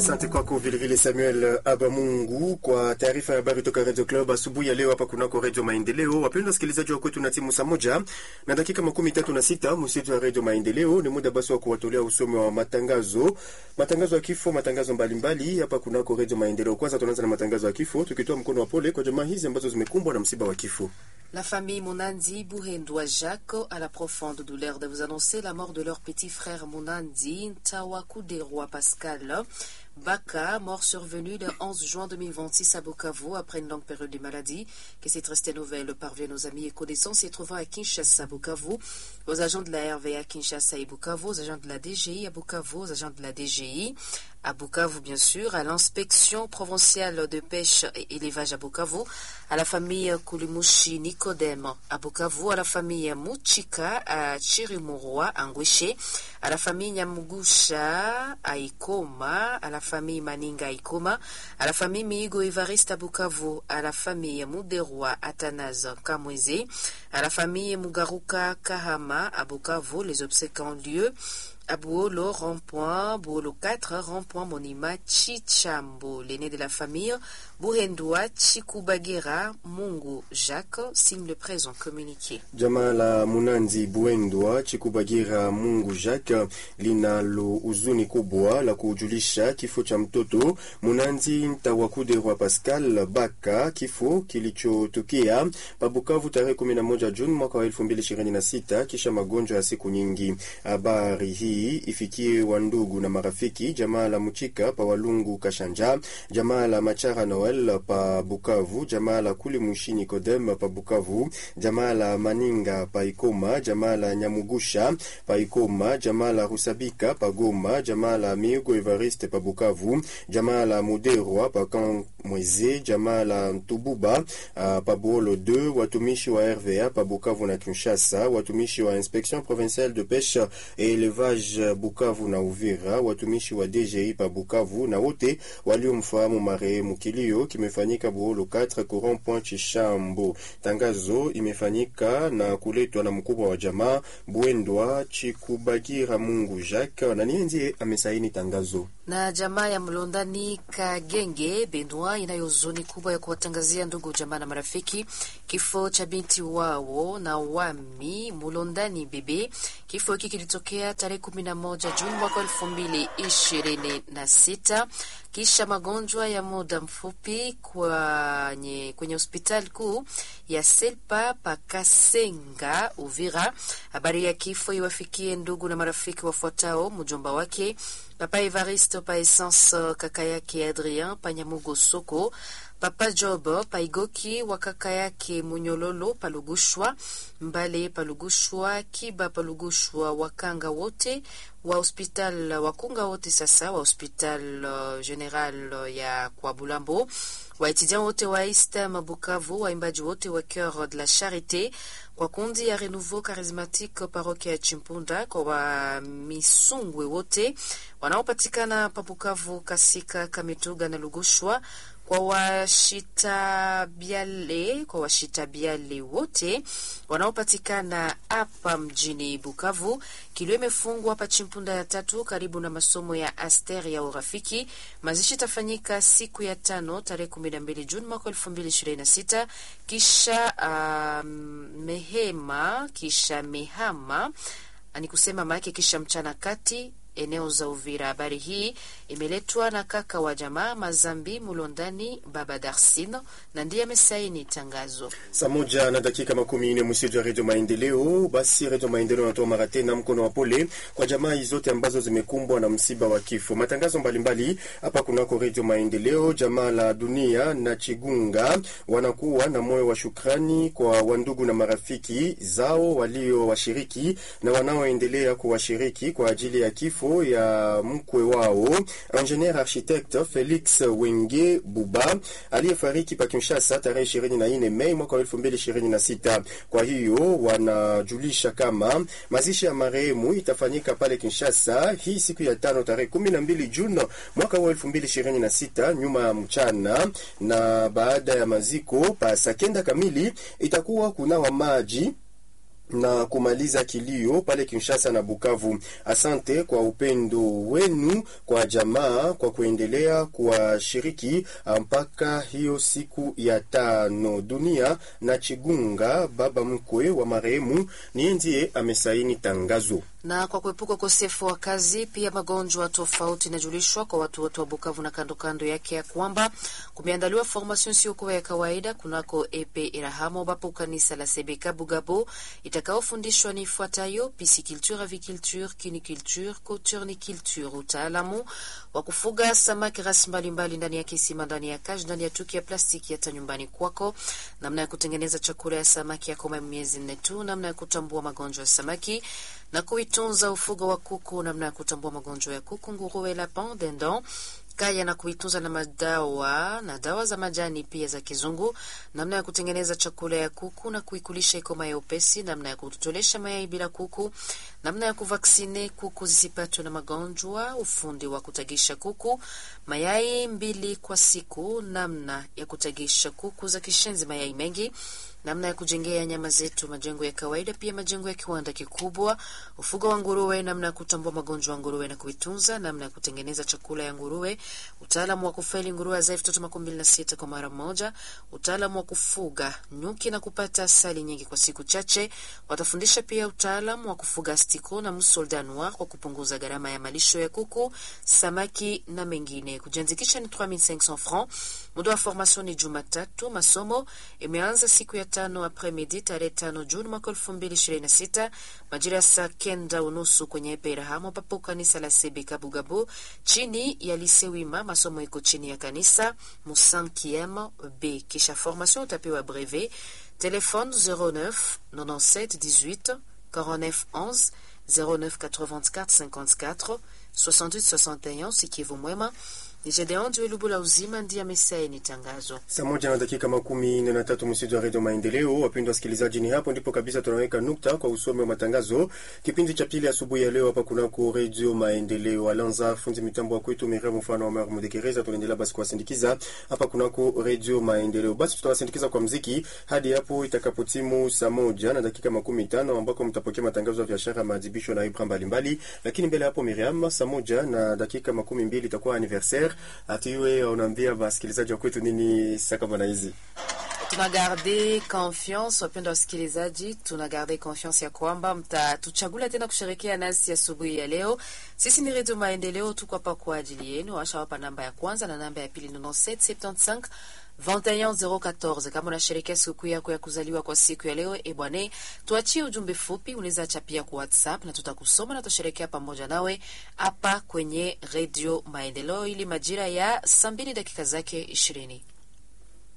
Asante kwako vilevile Samuel Abamungu kwa taarifa ya habari toka Radio Club asubuhi ya leo hapa kunako Radio Maendeleo. Wapendwa wasikilizaji wa kwetu, na timu saa moja na dakika makumi tatu na sita msitu wa Radio Maendeleo. Ni muda basi wa kuwatolea usomi wa matangazo, matangazo ya kifo, matangazo mbalimbali hapa kunako Radio Maendeleo. Kwanza tunaanza na matangazo ya kifo, tukitoa mkono wa pole kwa jamaa hizi ambazo zimekumbwa na msiba wa kifo. La famille Monandi Bouhendoua Jacques a la profonde douleur de vous annoncer la mort de leur petit frère Monandi Ntawaku Roi Pascal. Baka, mort survenu le 11 juin 2026 à Bukavu après une longue période de maladie. Que cette triste nouvelle parvienne aux amis et connaissances et trouvant à Kinshasa, Bukavu, aux agents de la RVA Kinshasa et Bukavu, aux agents de la DGI à Bukavu, aux agents de la DGI à Bukavu, bien sûr, à l'inspection provinciale de pêche et élevage à Bukavu, à la famille Kulimushi Nicodème à Bukavu, à la famille Muchika à Chirimurwa, à Ngweshe, à la famille Nyamugusha à Ikoma, à la famille Maninga à Ikoma, à la famille Miigo Evariste à Bukavu, à la famille Muderwa Athanase Kamweze, à la famille Mugaruka Kahama à Bukavu, les obsèques ont lieu à Bouolo, rond-point, Bouolo 4, rond-point Monima, Chichambo, l'aîné de la famille, Buhendua, Chikubagira, Mungu, Jacques, signe le présent communiqué. Jamaa la Munanzi Buendwa Chikubagira Mungu Jacques linalo huzuni kubwa la kujulisha kifo cha mtoto Munanzi Ntawakuderwa Pascal Baka, kifo kilichotokea Pabukavu tarehe 11 Juni mwaka wa 2026 kisha magonjwa ya siku nyingi. Habari hii ifikie wandugu na marafiki, jamaa la Muchika pa Walungu Kashanja, jamaa la Machara Noel pa Bukavu, jamaa la Kuli Mushi Nikodem pa Bukavu, jamaa la Maninga pa Ikoma, jamaa la Nyamugusha pa Ikoma, jamaa la Rusabika pa Goma, jamaa la Miugo Evariste pa Bukavu, jamaa la Muderwa pa Kamweze, jamaa la Ntububa uh, pa Buolo 2, watumishi wa RVA pa Bukavu na Kinshasa, watumishi wa Inspection Provinciale de Pêche et Élevage Bukavu na Uvira, watumishi wa DGI pa Bukavu na wote waliomfahamu marehemu. Kilio kimefanyika Buholo 4 Courant Point Chishambo. Tangazo imefanyika na kuletwa na mkubwa wa jamaa Bwendwa Chikubagira Mungu Jacques, na niye ndiye amesaini tangazo na jamaa ya Mlondani Kagenge Benwa inayo huzuni kubwa ya kuwatangazia ndugu jamaa na marafiki kifo cha binti wao na wami Mlondani Bebe. Kifo hiki kilitokea tarehe kumi na moja Juni mwaka elfu mbili ishirini na sita kisha magonjwa ya muda mfupi kwenye, kwenye hospitali kuu ya Selpa Pakasenga Uvira. Habari ya kifo iwafikie ndugu na marafiki wafuatao: mjomba wake Papa Evaristo pa Essence, kaka yake Adrien Panyamugo Soko, Papa Job Paigoki wa kaka yake Munyololo Palugushwa, Mbale Palugushwa, Kiba Palugushwa, wakanga wote wa hospital wakunga wote sasa wa hospital uh, general uh, ya kwa Bulambo, waetidian wote wa Istam Bukavu, waimbaji wote wa Coeur de la Charite, kwa kundi ya Renouveau Charismatique parokia ya Chimpunda, kwa wamisungwe wote wanaopatikana pa Bukavu, Kasika, Kamituga na Lugushwa kwa washitabiale kwa washitabiale wote wanaopatikana hapa mjini Bukavu. Kilio imefungwa hapa Chimpunda ya tatu karibu na masomo ya Aster ya urafiki. Mazishi itafanyika siku ya tano tarehe kumi na mbili Juni mwaka elfu mbili ishirini na sita kisha uh, mehema kisha mehama ni kusema maake kisha mchana kati eneo za Uvira. Habari hii imeletwa na kaka wa jamaa Mazambi Mulondani Baba Darsino na ndiye amesaini tangazo. Saa moja na dakika makumi nne msiji wa Redio Maendeleo. Basi Redio Maendeleo anatoa mara tena mkono wa pole kwa jamaa hizi zote ambazo zimekumbwa na msiba wa kifo. Matangazo mbalimbali hapa kunako Redio Maendeleo. Jamaa la Dunia na Chigunga wanakuwa na moyo wa shukrani kwa wandugu na marafiki zao walio washiriki na wanaoendelea kuwashiriki kwa ajili ya kifo ya mkwe wao ingenier architecte Felix Wenge Buba aliyefariki pa Kinshasa tarehe 24 Mei mwaka 2026. Kwa hiyo wanajulisha kama mazishi ya marehemu itafanyika pale Kinshasa hii siku ya tano tarehe 12 Juni mwaka wa 2026 nyuma ya mchana, na baada ya maziko pa saa kenda kamili itakuwa kunawa maji na kumaliza kilio pale Kinshasa na Bukavu. Asante kwa upendo wenu kwa jamaa kwa kuendelea kuwashiriki mpaka hiyo siku ya tano. Dunia na Chigunga, baba mkwe wa marehemu, niye ndiye amesaini tangazo na kwa kuepuka ukosefu wa kazi pia magonjwa tofauti inajulishwa kwa watu wote wa Bukavu na kando kando yake ya kwamba kumeandaliwa formation isiyokuwa ya kawaida kunako epe Irahamo ambapo kanisa la Sebeka Bugabo itakaofundishwa ni ifuatayo: pisciculture, aviculture, kiniculture, coturniculture, utaalamu wa kufuga samaki rasi mbalimbali ndani ya kisima, ndani ya kaji, ndani ya tuki ya plastiki hata nyumbani kwako, namna ya kutengeneza chakula ya samaki ya koma miezi nne tu, namna ya kutambua magonjwa ya samaki na kuitunza ufugo wa kuku, namna ya kutambua magonjwa ya kuku, nguruwe, lapin, dindon kaya na kuitunza na madawa na dawa za majani pia za kizungu, namna ya kutengeneza chakula ya kuku na kuikulisha ikoma ya upesi, namna ya kutotolesha mayai bila kuku, namna ya kuvaksine kuku zisipatwe na magonjwa, ufundi wa kutagisha kuku mayai mbili kwa siku, namna ya kutagisha kuku za kishenzi mayai mengi namna ya kujengea nyama zetu majengo ya kawaida, pia majengo ya kiwanda kikubwa, ufugo wa nguruwe, namna ya kutambua magonjwa ya nguruwe na kuitunza, namna ya kutengeneza chakula ya nguruwe, utaalamu wa kufeli nguruwe zai vitoto makumi mbili na sita kwa mara moja, utaalamu wa kufuga nyuki na kupata asali nyingi kwa siku chache. Watafundisha pia utaalamu wa kufuga astiko na musolda noir kwa kupunguza gharama ya malisho ya kuku, samaki na mengine. Kujiandikisha ni 3500 francs. Muda wa formation ni Jumatatu. Masomo imeanza siku ya tano apremidi tarehe tano Juni mwaka elfu mbili ishirini na sita majira ya saa kenda unusu kwenye Eperahamo papo kanisa la Sebeka Bugabu chini ya Lisewima. Masomo iko chini ya kanisa Musankiem B. Kisha formation utapewa brevet. Telefone 09 97 18 49 11 09 84 54 68 61 sikivu mwema ni Gedeon Lubu la uzima ndiye amesaini tangazo. Saa moja na dakika makumi nne na tatu msitu wa redio Maendeleo. Wapendwa wasikilizaji, ni hapo ndipo kabisa tunaweka nukta kwa usomi wa matangazo kipindi cha pili asubuhi ya leo hapa kunako redio Maendeleo. Alanza fundi mitambo wa kwetu Miriam mfano wa Mara Mudekereza. Tunaendelea basi kuwasindikiza hapa kunako redio Maendeleo. Basi tutawasindikiza kwa mziki hadi hapo itakapotimu saa moja na dakika makumi tano ambako mtapokea matangazo ya biashara, maadhibisho na ibra mbalimbali. Lakini mbele hapo, Miriam, saa moja na dakika makumi mbili itakuwa anniversaire atiwe unaambia wasikilizaji wa kwetu nini sasa kama hizi tuna garde confiance, wapenda wasikilizaji, tuna garde confiance ya kwamba mtatuchagula tena kusherekea nasi asubuhi ya, ya leo. Sisi ni Redio Maendeleo, tuko hapa kwa ajili yenu. Washawapa namba ya kwanza na namba ya pili 9775 21014 kama unasherekea sikukuu yako ya kuzaliwa kwa siku ya leo, e bwane, tuachie ujumbe fupi, unaweza acha pia kwa WhatsApp na tutakusoma na tutasherekea pamoja nawe hapa kwenye Redio Maendeleo ili majira ya saa mbili dakika zake ishirini